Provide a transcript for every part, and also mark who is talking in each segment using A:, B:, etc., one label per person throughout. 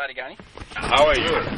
A: habari gani?
B: How are you?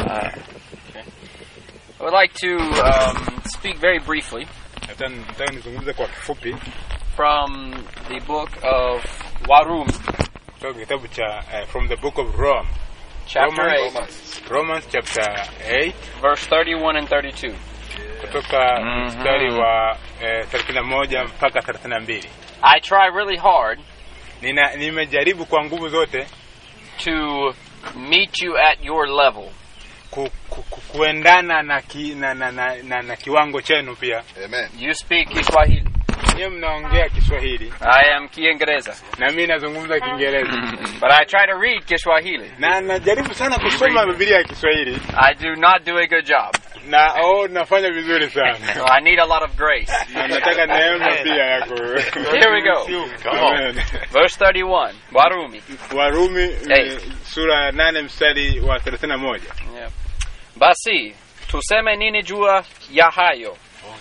A: I would like to um, speak very briefly
B: Nataka nataka nizungumze kwa kifupi
A: from the book of Warumi,
B: kutoka kitabu cha uh, from the book of Rome
A: chapter
B: Romans.
A: 8,
B: Romans chapter 8
A: verse 31 and 32.
B: kutoka
A: Mhm.
B: mstari wa eh, 31 mpaka 32.
A: I try really hard
B: Nina nimejaribu kwa nguvu zote
A: to meet you at your level.
B: ku, ku, ku, kuendana na, ki, na, na, na, na, na kiwango chenu pia.
C: Amen.
A: You speak Kiswahili.
B: Niye mnaongea Kiswahili
A: I am Kiingereza.
B: na mimi nazungumza Kiingereza
A: But I try to read Kiswahili.
B: na najaribu sana kusoma Biblia ya Kiswahili
A: I do not do a good job.
B: na oh, nafanya vizuri
A: So
B: sana
A: I need a lot of grace.
B: na nataka neema pia yako.
A: Here we go.
C: Come on.
B: Amen.
A: Verse 31, Warumi.
B: Warumi
A: Hey.
B: eh, sura ya nane mstari wa 31.
A: Yeah. Basi tuseme nini jua ya hayo?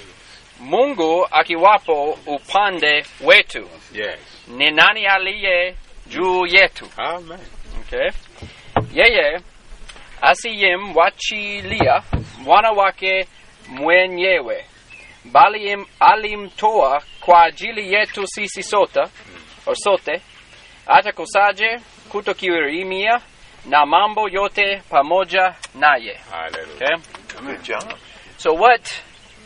A: Mungu akiwapo upande wetu,
B: Yes.
A: ni nani aliye juu yetu?
B: Amen.
A: Okay. Yeye asiyemwachilia mwana wake mwenyewe, bali im- alimtoa kwa ajili yetu sisi sote, or sote, atakusaje kutokirimia na mambo yote pamoja naye.
B: Hallelujah.
A: Okay.
C: Good job.
A: So what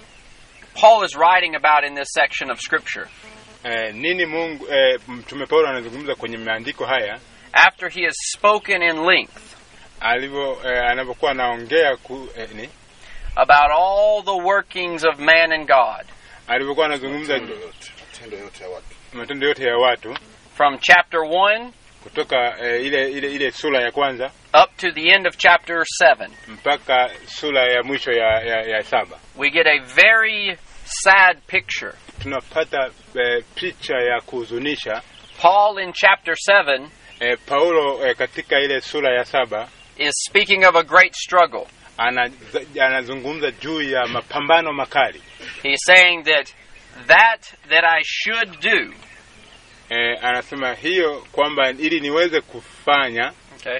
A: Paul is writing about in this section of scripture,
B: Eh, nini Mungu eh, mtume Paulo anazungumza kwenye maandiko haya
A: after he has spoken in length
B: alivyo eh, anavyokuwa anaongea ku, eh, ni
A: about all the workings of man and God,
B: alivyokuwa anazungumza
C: Matendo yote. Matendo yote ya watu.
B: matendo yote ya watu
A: from chapter 1
B: kutoka eh, ile ile ile sura ya kwanza
A: up to the end of chapter 7,
B: mpaka sura ya mwisho ya, ya, ya saba
A: we get a very sad picture.
B: tunapata eh, picha ya kuhuzunisha.
A: Paul in chapter 7
B: Eh, Paulo eh, katika ile sura ya saba
A: is speaking of a great struggle.
B: ana, anazungumza juu ya mapambano makali
A: He's saying that that that I should do,
B: eh, anasema hiyo kwamba ili niweze kufanya
A: okay,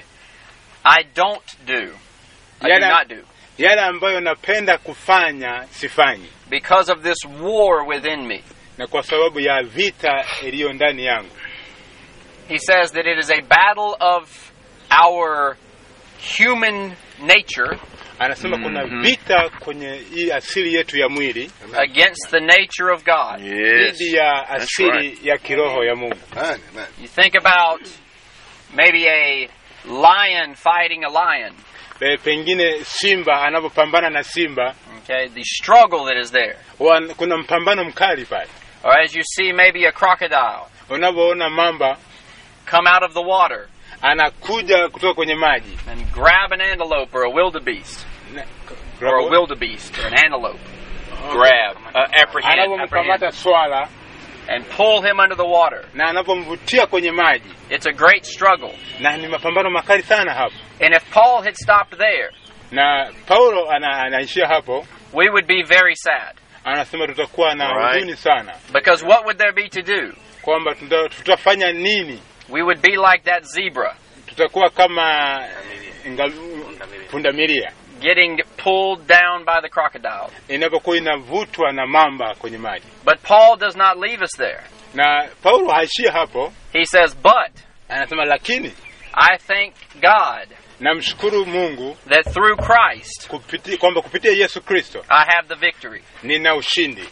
A: I don't do. I do
B: Yala-
A: not do
B: yale ambayo napenda kufanya sifanyi,
A: because of this war within me.
B: na kwa sababu ya vita iliyo ndani yangu.
A: He says that it is a battle of our human nature
B: Anasema kuna vita kwenye hii asili yetu ya mwili
A: against the nature of God.
C: Yes.
B: dhidi ya asili ya kiroho ya Mungu.
C: Amen. Amen.
A: You think about maybe a lion fighting a lion.
B: E, pengine simba anapopambana na simba
A: Okay, the struggle that is there.
B: wan, kuna mpambano mkali pale.
A: Or as you see maybe a crocodile
B: Unavyoona mamba
A: come out of the water
B: anakuja kutoka kwenye maji
A: and grab an antelope or a wildebeest
B: Na-
A: or a wildebeest or an antelope. Grab, uh, apprehend, apprehend,
B: anapomkamata swala
A: and pull him under the water.
B: na anapomvutia kwenye maji,
A: It's a great struggle.
B: na ni mapambano makali sana hapo.
A: And if Paul had stopped there,
B: Na Paulo ana, anaishia hapo,
A: we would be very sad.
B: anasema tutakuwa na
C: Alright.
B: huzuni sana
A: Because what would there be to do?
B: kwamba tuta, tutafanya nini?
A: We would be like that zebra
B: Tutakuwa kama inga- pundamilia
A: getting pulled down by the crocodile.
B: inapokuwa inavutwa na mamba kwenye maji.
A: But Paul does not leave us there.
B: Na Paulo haishii hapo,
A: He says, But
B: anasema lakini
A: I thank God
B: namshukuru Mungu
A: that through Christ
B: kupiti, kwamba kupitia Yesu Kristo
A: I have the victory.
B: nina ushindi.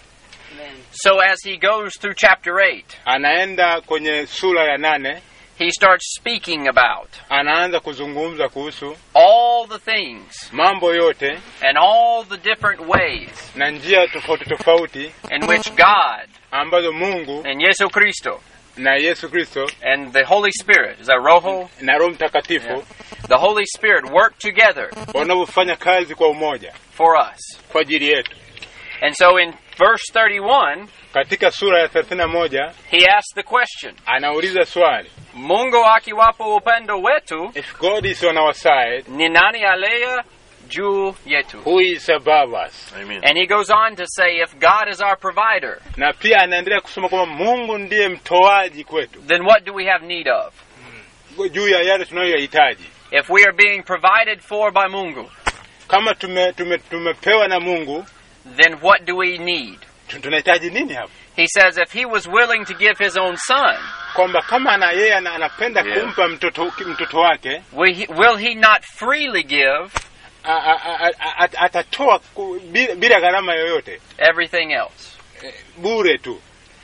A: So as he goes through chapter 8,
B: Anaenda kwenye sura ya nane,
A: he starts speaking about
B: anaanza kuzungumza kuhusu
A: all the things
B: mambo yote
A: and all the different ways
B: na njia tofauti tofauti
A: in which God
B: ambazo Mungu
A: and Yesu Cristo
B: na Yesu Kristo
A: and the Holy Spirit, is that Roho?
B: na Roho Mtakatifu
A: Yeah. The Holy Spirit work together
B: wanavyofanya kazi kwa umoja
A: for us.
B: kwa ajili yetu.
A: And so in verse 31,
B: Katika sura ya 31
A: he asks the question,
B: anauliza swali,
A: Mungu akiwapo upendo wetu,
B: if God is on our side,
A: ni nani aliye juu yetu?
B: who is above us?
C: Amen.
A: And he goes on to say, if God is our provider,
B: Na pia anaendelea kusema kwamba Mungu ndiye mtoaji kwetu
A: then what do we have need of?
B: juu ya yale tunayoyahitaji.
A: If we are being provided for by Mungu,
B: kama tume, tume, tumepewa na Mungu
A: then what do we need?
B: tu- tunahitaji nini hapa?
A: He says if he was willing to give his own son,
B: Kwamba kama ana yeye ana- anapenda
C: Yeah.
B: kumpa mtoto mtoto wake
A: will he, will he not freely give
B: a, a, a, a, a, atatoa ku- bila, bila gharama yoyote
A: everything else?
B: eh, bure tu.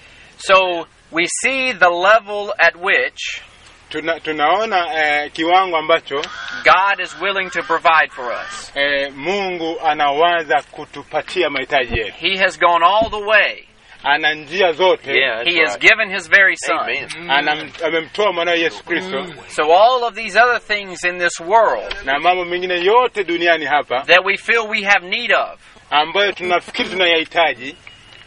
A: So we see the level at which
B: Tuna, tunaona eh, kiwango ambacho
A: God is willing to provide for us.
B: eh, Mungu anawaza kutupatia mahitaji yetu.
A: He has gone all the way.
B: Ana njia zote
C: Yeah, that's
A: He has
C: right.
A: given his very son.
C: Amen.
B: Anam, amemtoa mwanawe Yesu Kristo
A: So all of these other things in this world
B: na mambo mengine yote duniani hapa
A: that we feel we have need of,
B: ambayo tunafikiri tunayahitaji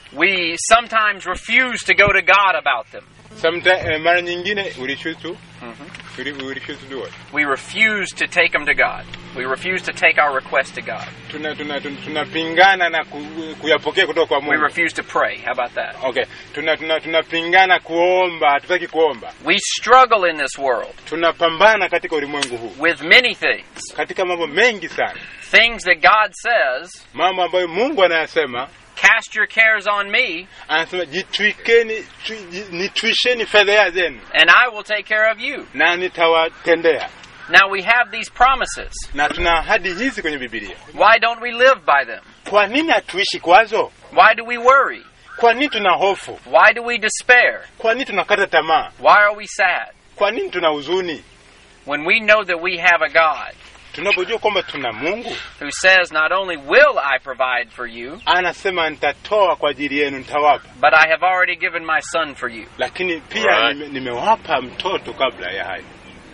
A: we sometimes refuse to go to God about them.
B: Sometimes, eh, mara nyingine ulishutu uli- ulishutu do it.
A: We refuse to take them to God. We refuse to take our request to God.
B: tuna tuna tuna- tunapingana na ku, kuyapokea kutoka kwa
A: We
B: Mungu.
A: refuse to pray. How about that?
B: Okay, tuna tuna tunapingana kuomba, hatutaki kuomba.
A: We struggle in this world
B: Tunapambana katika ulimwengu huu
A: with many things.
B: katika mambo mengi sana,
A: Things that God says,
B: mambo ambayo Mungu anayasema.
A: cast your cares on me
B: Anasema jitwikeni, twi- ji- nitwisheni fedheha zenu
A: and I will take care of you.
B: na nitawatendea.
A: Now we have these promises.
B: Na tuna ahadi hizi kwenye Biblia.
A: Why don't we live by them?
B: Kwa nini hatuishi kwazo?
A: Why do we worry?
B: Kwa nini tuna hofu?
A: Why do we despair?
B: Kwa nini tunakata tamaa?
A: Why are we sad?
B: Kwa nini tuna huzuni?
A: When we know that we have a God
B: Tunapojua kwamba tuna Mungu
A: who says, Not only will I provide for you,
B: anasema nitatoa kwa ajili yenu, nitawapa,
A: but I have already given my son for you.
B: lakini pia
C: Right.
B: nime, nimewapa mtoto kabla ya hayo.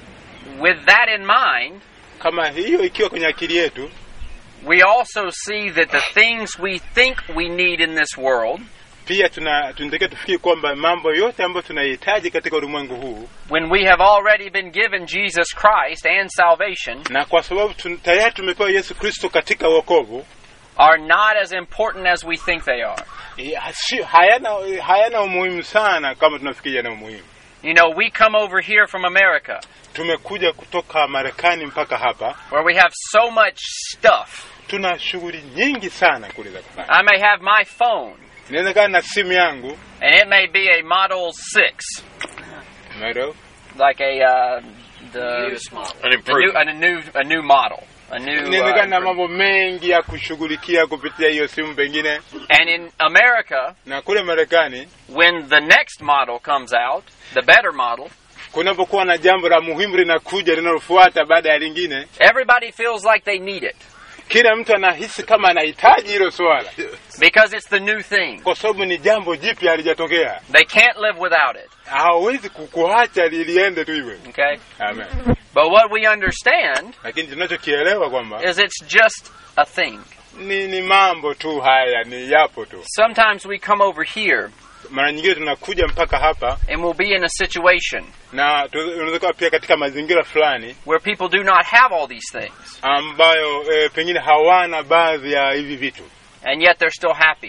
A: With that in mind,
B: Kama hiyo ikiwa kwenye akili yetu,
A: we also see that the things we think we need in this world,
B: pia tuna tunatakiwa tufikiri kwamba mambo yote ambayo tunahitaji katika ulimwengu huu,
A: when we have already been given Jesus Christ and salvation,
B: na kwa sababu tun, tayari tumepewa Yesu Kristo katika wokovu,
A: are not as important as we think they are.
B: eh, hasi- hayana hayana umuhimu sana kama tunafikiri yana umuhimu.
A: You know, we come over here from America
B: Tumekuja kutoka Marekani mpaka hapa,
A: where we have so much stuff.
B: tuna shughuli nyingi sana kule za kufanya.
A: I may have my phone,
B: Inawezekana na simu yangu
A: and it may be a Model 6,
B: Umeelewa?
A: like a uh, the,
C: An
A: the new,
C: improvement.
A: a new a new model, a new.
B: inawezekana na
A: Uh,
B: mambo mengi ya kushughulikia kupitia hiyo simu pengine,
A: and in America,
B: na kule Marekani
A: when the next model comes out, the better model,
B: kunapokuwa na jambo la muhimu linakuja linalofuata baada ya lingine,
A: everybody feels like they need it
B: kila mtu anahisi kama anahitaji hilo swala,
A: because it's the new thing.
B: kwa sababu ni jambo jipya halijatokea.
A: They can't live without it.
B: Hawawezi kukuacha liliende tu hivyo.
A: Okay,
B: Amen.
A: but what we understand
B: Lakini tunachokielewa kwamba
A: is it's just a thing.
B: ni, ni mambo tu haya, ni yapo tu.
A: Sometimes we come over here
B: Mara nyingine tunakuja mpaka hapa
A: and we'll be in a situation
B: na tu- unaweza kuwa pia katika mazingira fulani
A: where people do not have all these things,
B: ambayo e, pengine hawana baadhi ya hivi vitu
A: and yet they're still happy.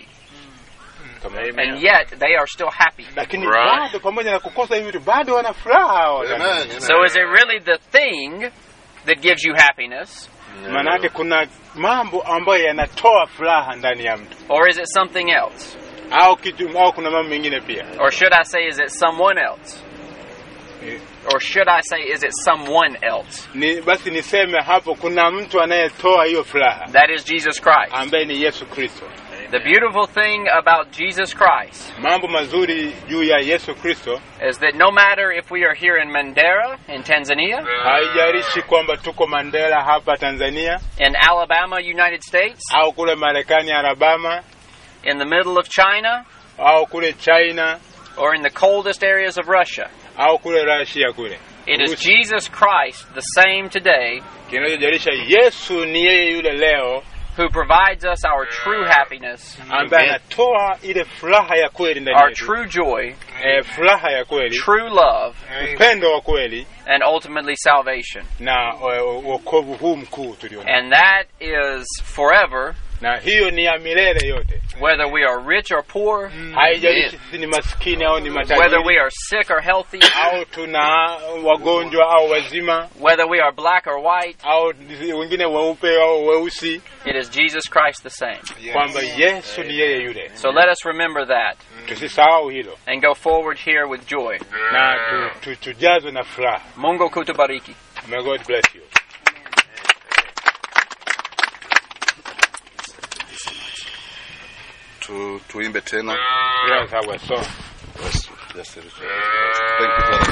B: kama
A: And yet they are still happy.
B: lakini
C: Right.
B: bado pamoja na kukosa hivi vitu bado wana furaha hawa
C: Amen.
B: wadada.
C: Amen.
A: So is it really the thing that gives you happiness,
B: Maana yake kuna mambo ambayo yanatoa furaha ndani ya mtu
A: or is it something else?
B: au kitu au kuna mambo mengine pia
A: Or should I say, is it someone else?
B: Eh,
A: Or should I say, is it someone else?
B: ni basi niseme hapo kuna mtu anayetoa hiyo furaha
A: That is Jesus Christ.
B: ambaye ni Yesu Kristo.
A: The beautiful thing about Jesus Christ
B: Mambo mazuri juu ya Yesu Kristo,
A: is that no matter if we are here in Mandera, in Tanzania,
B: haijalishi kwamba tuko Mandela hapa Tanzania
A: in Alabama, United States,
B: au kule Marekani Alabama
A: in the middle of China,
B: au kule China
A: or in the coldest areas of Russia,
B: au kule Russia kule,
A: it is
B: Urusi.
A: Jesus Christ, the same today,
B: kinachojalisha Yesu ni yeye yule leo
A: who provides us our true happiness,
B: ambaye
C: Amen.
B: anatoa ile furaha ya kweli ndani
A: our
B: yetu,
A: true joy,
B: eh, furaha ya kweli,
A: true love,
B: upendo wa kweli
A: and ultimately salvation.
B: na eh, wokovu huu mkuu tulio nao.
A: And that is forever
B: na hiyo ni ya milele yote
A: Whether we are rich or poor,
B: haijalishi sisi ni maskini au ni
A: whether
B: matajiri
A: we are sick or healthy,
B: au tuna wagonjwa au wazima
A: whether we are black or white,
B: au wengine weupe au weusi
A: it is Jesus Christ the same.
B: kwamba yesu ni yeye yule
A: So let us remember that
B: tusisahau hilo
A: and go forward here with joy.
B: na tu, tu, tujazwe na furaha
A: Mungu kutubariki.
B: may god bless you
C: Tu, tuimbe tena.
B: Here's our song.
C: Yes, yes, it is. Thank you, brother.